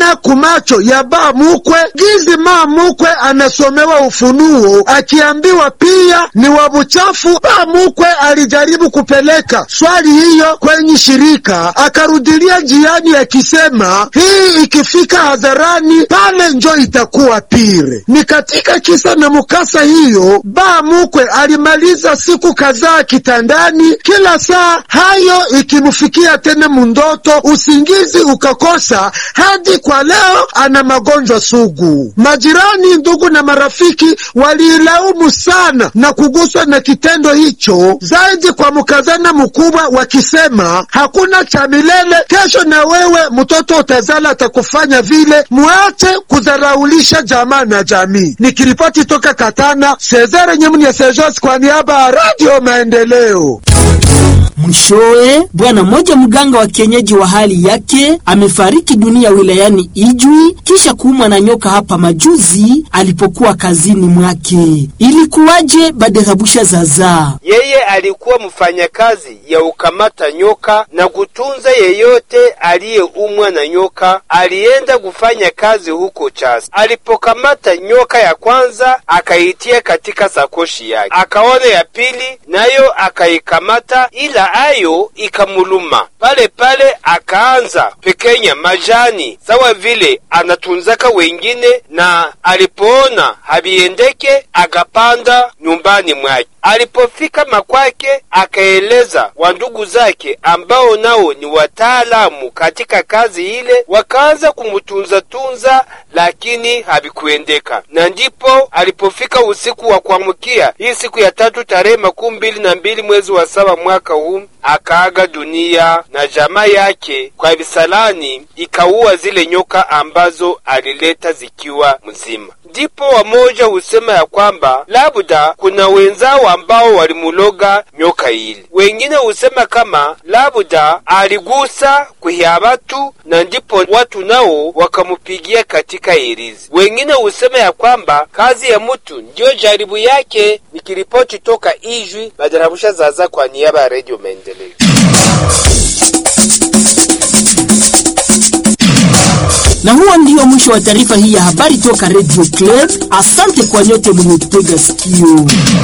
iliona kumacho ya ba mukwe gizi ma mukwe anasomewa ufunuo akiambiwa pia ni wa buchafu. Ba mukwe alijaribu kupeleka swali hiyo kwenye shirika, akarudilia njiani akisema hii ikifika hadharani pale njo itakuwa pire. Ni katika kisa na mukasa hiyo, ba mukwe alimaliza siku kadhaa kitandani, kila saa hayo ikimfikia tena mundoto, usingizi ukakosa, hadi kwa leo ana magonjwa sugu. Majirani, ndugu na marafiki waliilaumu sana na kuguswa na kitendo hicho zaidi kwa mkazana mkubwa, wakisema hakuna cha milele, kesho na wewe mtoto utazala atakufanya vile. Muache kudharaulisha jamaa na jamii. Nikiripoti toka Katana, Sezare Nyemuni Sejos kwa niaba ya Radio Maendeleo. Mwishowe, bwana mmoja mganga wa kienyeji wa hali yake amefariki dunia wilayani Ijwi kisha kuumwa na nyoka hapa majuzi alipokuwa kazini mwake. Ilikuwaje? Baderabusha Zaza. Yeye alikuwa mfanyakazi ya ukamata nyoka na kutunza yeyote aliyeumwa na nyoka. Alienda kufanya kazi huko Chasi. Alipokamata nyoka ya kwanza, akaitia katika sakoshi yake, akaona ya pili nayo akaikamata, ila ayo ikamuluma pale pale, akaanza pekenya majani sawa vile anatunzaka wengine, na alipoona habiendeke akapanda nyumbani mwake. Alipofika makwake, akaeleza wandugu zake ambao nao ni wataalamu katika kazi ile, wakaanza kumutunza tunza, lakini havikuendeka. Na ndipo alipofika usiku wa kuamkia hii siku ya tatu tarehe makumi mbili na mbili mwezi wa saba mwaka huu akaaga dunia, na jamaa yake kwa visalani ikaua zile nyoka ambazo alileta zikiwa mzima. Ndipo wamoja husema ya kwamba labda kuna wenzao ambao walimuloga nyoka ile. Wengine husema kama labda aligusa kuhia watu na ndipo watu nao wakamupigia katika irizi. Wengine husema ya kwamba kazi ya mtu ndiyo jaribu yake. Nikiripoti toka Ijwi, Badarabusha Zaza kwa niaba ya Radio Maendeleo. Na huo ndio mwisho wa taarifa hii ya habari toka Radio Club. Asante kwa nyote mliotega sikio.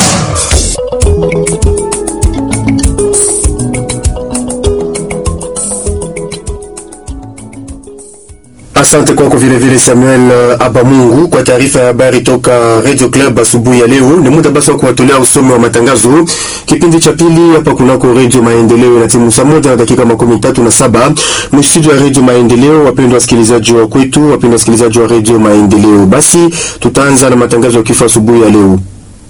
Asante kwako vile vile Samuel uh, Abamungu kwa taarifa ya habari toka Radio Club asubuhi ya leo. Ni muda basi wa kuwatolea usomi wa matangazo kipindi cha pili hapa kunako Radio Maendeleo na timu saa moja na dakika makumi tatu na saba mstudio ya Radio Maendeleo. Wapendwa wasikilizaji wa kwetu, wapendwa wasikilizaji wa Radio Maendeleo, basi tutaanza na matangazo ya kifo asubuhi ya leo.